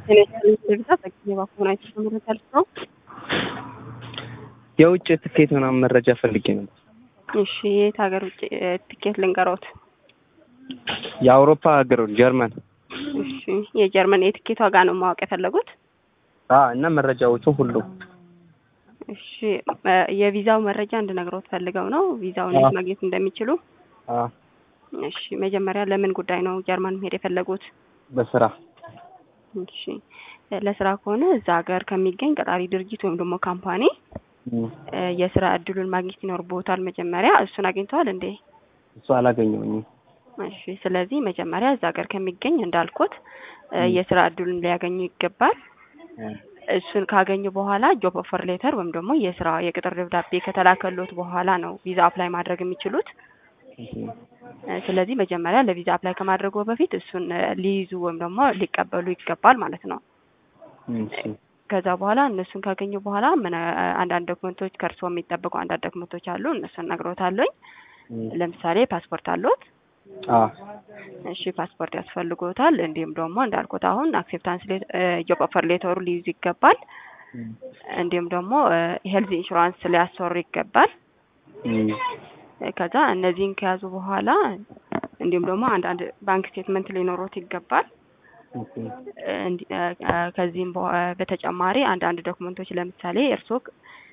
የውጭ ትኬት ምናምን መረጃ ፈልጌ ነበር። እሺ የት ሀገር ውጭ ትኬት ልንገሮት? የአውሮፓ ሀገር ጀርመን። እሺ የጀርመን የትኬት ዋጋ ነው ማወቅ የፈለጉት? አዎ እና መረጃዎቹ ሁሉ እሺ የቪዛው መረጃ እንድነግሮት ፈልገው ነው ቪዛውን የት ማግኘት እንደሚችሉ። አዎ እሺ መጀመሪያ ለምን ጉዳይ ነው ጀርመን መሄድ የፈለጉት? በስራ እሺ ለስራ ከሆነ እዛ ሀገር ከሚገኝ ቀጣሪ ድርጅት ወይም ደግሞ ካምፓኒ የስራ እድሉን ማግኘት ይኖርብዎታል። መጀመሪያ እሱን አግኝተዋል እንዴ? እሱ አላገኘሁኝም። እሺ ስለዚህ መጀመሪያ እዛ ሀገር ከሚገኝ እንዳልኩት የስራ እድሉን ሊያገኙ ይገባል። እሱን ካገኙ በኋላ ጆብ ኦፈር ሌተር ወይም ደግሞ የስራ የቅጥር ደብዳቤ ከተላከሎት በኋላ ነው ቪዛ አፕላይ ማድረግ የሚችሉት። ስለዚህ መጀመሪያ ለቪዛ አፕላይ ከማድረጉ በፊት እሱን ሊይዙ ወይም ደግሞ ሊቀበሉ ይገባል ማለት ነው። ከዛ በኋላ እነሱን ካገኙ በኋላ ምን አንዳንድ ዶክመንቶች ከእርስዎ የሚጠበቁ አንዳንድ ዶክመንቶች አሉ። እነሱን እነግሮታለሁኝ። ለምሳሌ ፓስፖርት አሉት? እሺ ፓስፖርት ያስፈልጎታል። እንዲሁም ደግሞ እንዳልኩት አሁን አክሴፕታንስ ጆብ ኦፈር ሌተሩ ሊይዙ ይገባል። እንዲሁም ደግሞ ሄልዝ ኢንሹራንስ ሊያሰሩ ይገባል። ከዛ እነዚህን ከያዙ በኋላ እንዲሁም ደግሞ አንዳንድ ባንክ ስቴትመንት ሊኖሩት ይገባል። ከዚህም በተጨማሪ አንዳንድ ዶክመንቶች ለምሳሌ እርስዎ